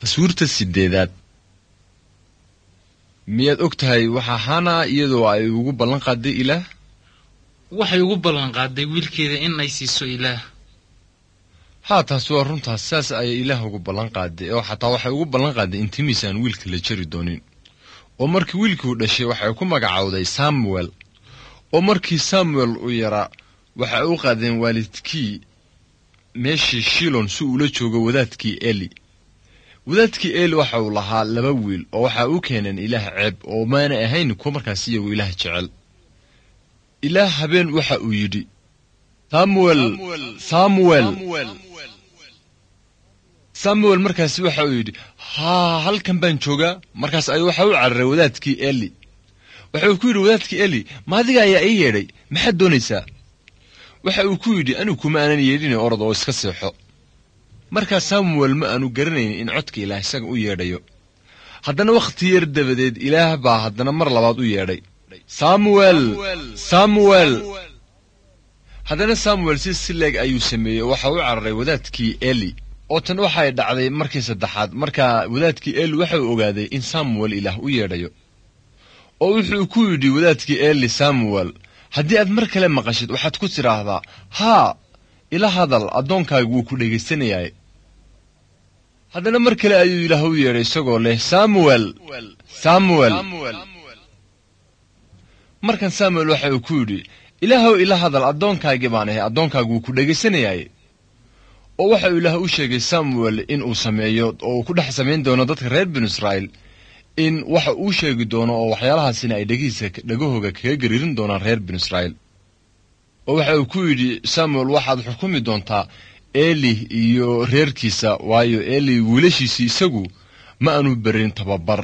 taswiirta sideedaad miyaad og tahay waxaa hana iyadoo ay ugu ballan qaaday ilaah waxay ugu ballanqaaday wiilkeeda in ay siiso ilaah haa taas waa runtaas saas ayay ilaah ugu ballan qaaday oo xataa waxay ugu ballan qaaday in timiisaan wiilka la jari doonin oo markii wiilkuu dhashay waxay ku magacowday samuel oo markii samuel uu yaraa waxay u qaadeen waalidkii meeshii shilon si uula joogo wadaadkii eli wadaadkii eli waxa uu lahaa laba wiil oo waxa u keeneen ilaah ceeb oo maana ahayn kuwa markaas iyagu ilaah jecel ilaah habeen waxa uu yidhi samuel samuel samuel markaasi waxa uu yidhi haa halkan baan joogaa markaas ayuu waxa u cararay wadaadkii eli waxa uu ku yidhi wadaadkii eli ma adiga ayaa ii yeedhay maxaad doonaysaa waxa uu ku yidhi anigu kuma aanan yeedhine orod oo iska seexo markaa samuel ma aanu garanaynin in codka ilaah isaga u yeedhayo haddana wakhti yar dabadeed ilaah baa haddana mar labaad u yeedhay samuel samuel haddana samuel si sileeg ayuu sameeyey oo waxa u cararay wadaadkii eli oo tan waxay dhacday markii saddexaad markaa wadaadkii eli waxa uu ogaaday in samuel ilaah u yeedhayo oo wuxuu ku yidhi wadaadkii eli samuel haddii aad mar kale maqashid waxaad ku tidhaahdaa haa ila hadal addoonkaaga wuu ku dhegaysanayaay haddana mar kale ayuu ilaah u yeedhay isagoo leh samuel samuel markan samuel waxa uu ku yidhi ilaahow ila hadal addoonkaagii baan ahay addoonkaagu wuu ku dhegaysanayaay oo waxa uu ilaah u sheegay samuel in uu sameeyo oo uu ku dhex samayn doono dadka reer binu israa'iil in waxa uu sheegi doono oo waxyaalahaasina ay dhegihiisa dhegahooga kaga gariirin doonaan reer binu israa'iil oo waxa uu ku yidhi samuel waxaad xukumi doontaa eli iyo reerkiisa waayo eli wiilashiisii isagu ma aanu berin tababar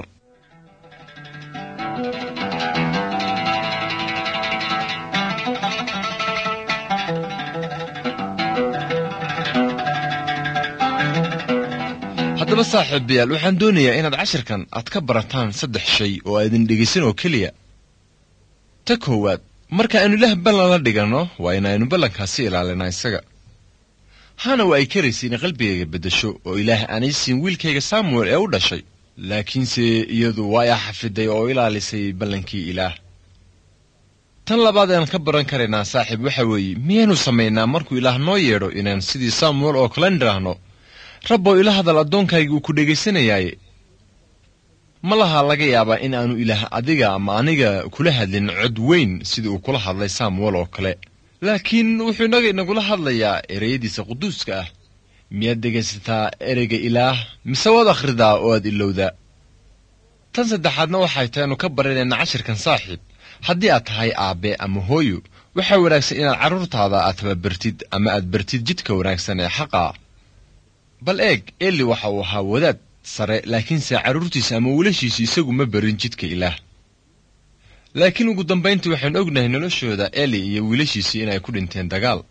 haddaba saaxiibayaal waxaan doonayaa inaad cashirkan aad ka barataan saddex shay oo aydin dhegaysan oo keliya ta koowaad marka aynu ilaah ballan la dhiganno waa inaynu ballankaasi ilaalinaa isaga hana waa ay karaysa inay qalbigayga beddesho oo ilaah aanay siin wiilkayga samuel ee u dhashay laakiinse iyadu waa ay xafiday oo ilaalisay ballankii ilaah tan labaad aan ka baran karaynaa saaxiib waxa weeye miyaynu samaynaa markuu ilaah noo yeedho inaan sidii samuel oo kale nidhaahno rabbow ila hadal addoonkayga uu ku dhegaysanayaaye ma laha laga yaabaa in aanu ilaah adiga ama aniga kula hadlin cod weyn sidii uu kula hadlay samuel oo kale laakiin wuxuu inaga inagula hadlayaa ereyadiisa quduuska ah miyaad dhegaysataa ereyga ilaah mise waad akhridaa oo aad ilowdaa tan saddexaadna waxay tahay anu ka baranayna cashirkan saaxiib haddii aad tahay aabbe ama hooyo waxaa wanaagsan inaad carruurtaada aad tababartid ama aad bartid jidka wanaagsan ee xaqa bal eeg eli waxa uu ahaa wadaad sare laakiinse carruurtiisa ama wiilashiisa isagu ma barin jidka ilaah laakiin ugu dambayntii waxaynu ognahay noloshooda eli iyo wiilashiisii inay ku dhinteen dagaal